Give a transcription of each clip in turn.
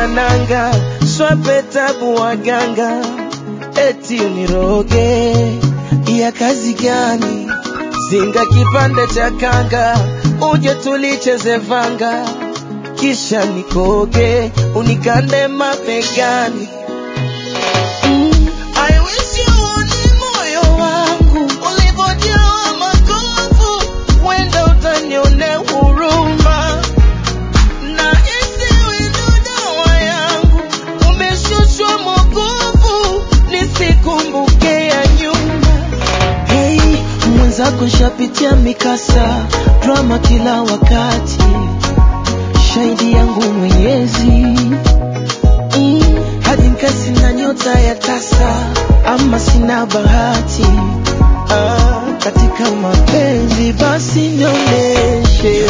na nanga swape tabu waganga eti uniroge ya kazi gani zinga kipande cha kanga uje tulicheze vanga kisha nikoge unikande mabegani mm. I wish you uone moyo wangu ulivyojaa makovu, wenda utanionea huruma na isiwe ndo dawa yangu, umeshushwa mwokovu, nisikumbuke ya nyuma. Hey, mwenzako shapitia mikasa, drama kila wakati, shahidi yangu Mwenyezi mm, hadi nkasi na nyota ya tasa, ama sina bahati ah, katika mapenzi basi nionyeshe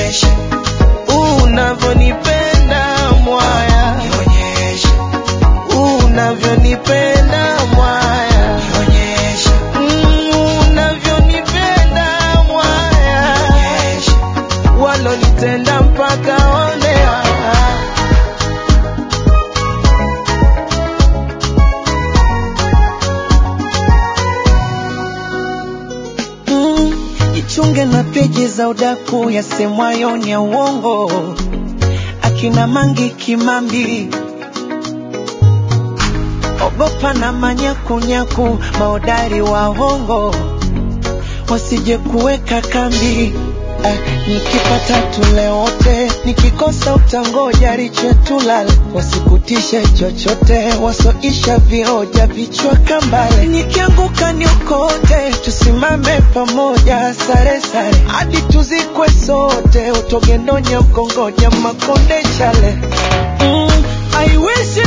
unavyonipenda mwaya, unavyonipenda mwaya, Mm, unavyonipenda mwaya, walonitenda mpaka onea Mm, jichunge na peji za udaku yasemwayo ni ya uongo, akina Mangi Kimambi, ogopa na manyakunyaku, maodari wa hongo wasije kuweka kambi. Eh, nikipata tule wote, nikikosa utangoja riche tulale, wasikutishe chochote, wasoisha vioja vichwa kambale. Nikianguka niokote, tusimame pamoja, sare sare hadi tuzikwe sote, utogendonya ukongoja makonde chale mm, I wish